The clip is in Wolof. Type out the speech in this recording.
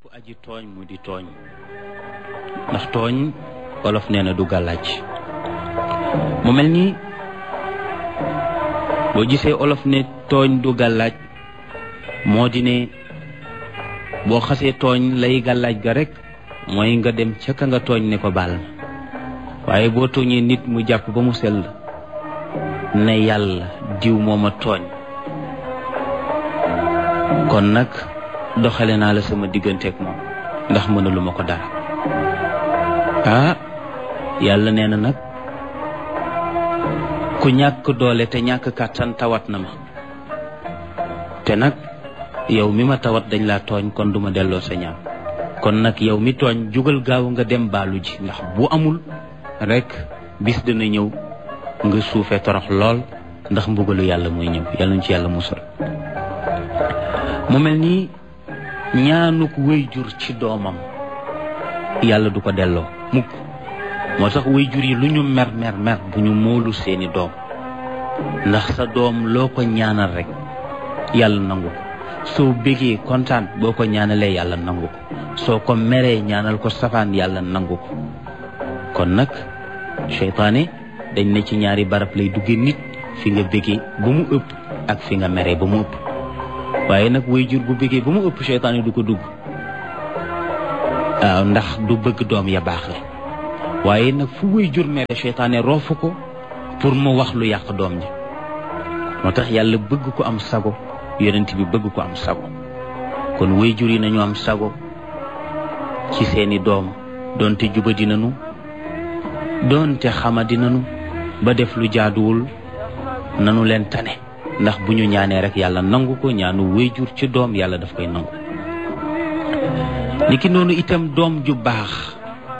aji tooñ mu di tooñ ndax tooñ wolof nee na du gàllaaj mu mel ni boo gisee olof ne tooñ du gàllaaj moo di ne boo xasee tooñ lay gàllaaj ga rek mooy nga dem ca ka nga tooñ ne ko baal ma waaye boo tooñee nit mu jàpp ba mu sell ne yàlla diw moo ma tooñ kon nag doxale naa la sama digganteeg moom ndax mënalu ma ko dara ah yàlla nee na nag ku ñàkk doole te ñàkk kàttan tawat na ma te nag yow mi ma tawat dañ laa tooñ kon duma delloo sa ñaan kon nag yow mi tooñ jugal gaaw nga dem baalu ji ndax bu amul rek bis dina ñëw nga suufee torox lool ndax mbugalu yàlla mooy ñëw yàlla ñu ci yàlla musal mu mel nii ñaanuk wéyjur ci doomam yàlla du ko delloo mukk moo tax wéyjur yi lu ñu mer mer mer bu ñu moolu seeni doom ndax sa doom loo ko ñaanal rek yàlla nangu ko soo bégee kontaan boo ko ñaanalee yàlla nangu ko soo ko meree ñaanal ko safaan yàlla nangu ko kon nag seytaane dañ ne ci ñaari barab lay dugge nit fi nga bégee ba mu ëpp ak fi nga meree ba mu ëpp waaye nag wéyjur bu bégee ba mu ëpp seytaane du ko dugg waaw ndax du bëgg doom ya baax la waaye nag fu wéyjur mere seytaane roofu ko pour mu wax lu yàq doom ji moo tax yàlla bëgg ko am sago yonent bi bëgg ko am sago kon wéyjur yi nañu am sago ci seeni doom doonte juba dinanu doonte xama dinanu ba def lu jaaduwul nanu leen tane ndax bu ñu ñaanee rek yàlla nangu ko ñaanu wéyjur ci doom yàlla daf koy nangu niki noonu itam doom ju baax